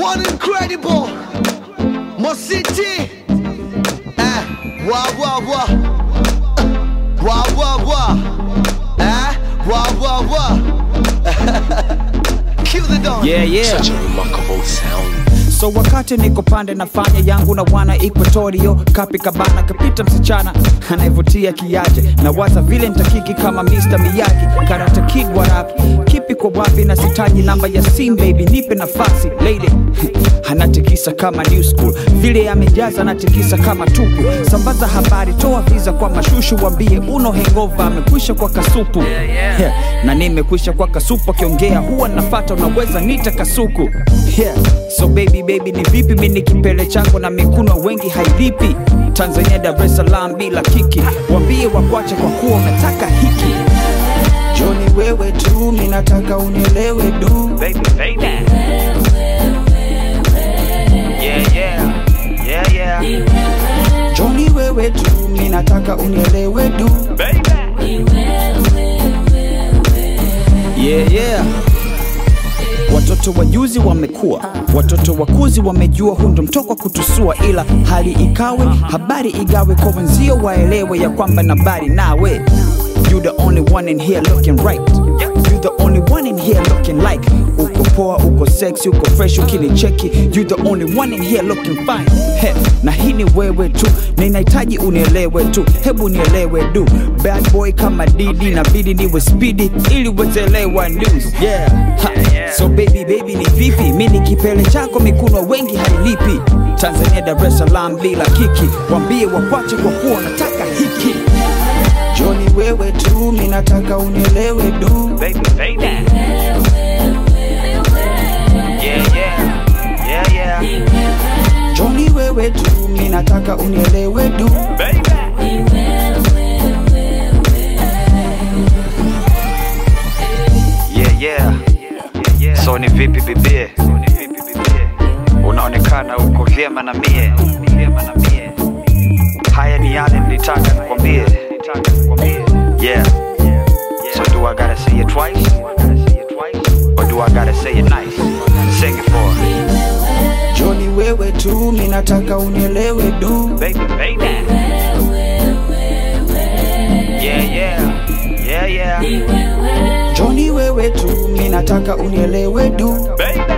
One incredible Mositi Eh Wah wah wah Eh, Wah wah wah Eh Wah wah wah Kill the dawn Yeah, yeah. Such a remarkable sound. So wakati niko pande nafanya yangu na wana Equatorio kapi kabana kapita msichana anayevutia kiaje na waza vile nitakiki kama Mr. Miyagi karata kid wa rap kipi kwa wapi na sitaji namba ya sim baby nipe nafasi lady anatikisa kama new school vile amejaza anatikisa kama tupu sambaza habari toa visa kwa mashushu wambie uno hangover amekwisha kwa kasupu yeah. na nimekwisha kwa kasupu akiongea huwa nafata unaweza nita kasuku yeah. so baby baby ni vipi mini kipele chako na mikuno wengi hailipi tanzania dar es salaam bila kiki wambie wakwache kwa kuwa unataka hiki joni wewe tu minataka unielewe du baby, baby. Yeah, yeah, yeah, yeah, joni wewe tu minataka unielewe du baby. yeah, yeah. Watoto wajuzi wamekuwa, watoto wakuzi wamejua, huu ndo mtoko wa kutusua, ila hali ikawe, habari igawe kwa wenzio, waelewe ya kwamba nabari nawe. You the only one in here looking right. You the only one in here looking like. Uko poa, uko sexy, uko fresh, ukinicheki. You the only one in here looking fine. He, na hii ni wewe tu, ninahitaji unielewe tu, hebu nielewe du. Bad boy kama Didi, nabidi niwe speedy ili uwezelewa news. Yeah. Ha. So baby baby ni vipi? Mi ni kipele chako, mikuno wengi hailipi. Tanzania Dar es Salaam bila kiki, wambie wakwache kwa kuwa nataka hiki. Joni wewe tu, mi nataka unielewe du. baby, baby. Yeah, yeah, yeah, yeah, Joni wewe tu, mi nataka unielewe du. baby. Yeah, yeah. So ni vipi bibie? Unaonekana uko vyema na mie. Haya ni yale nilitaka nikwambie. Yeah. So do I gotta say it twice? Or do I gotta say it nice? Sing it for her. Joni wewe tu, mi nataka unielewe du. baby, baby. Yeah, yeah, yeah, yeah, Joni wewe tu, mi nataka unielewe du. baby.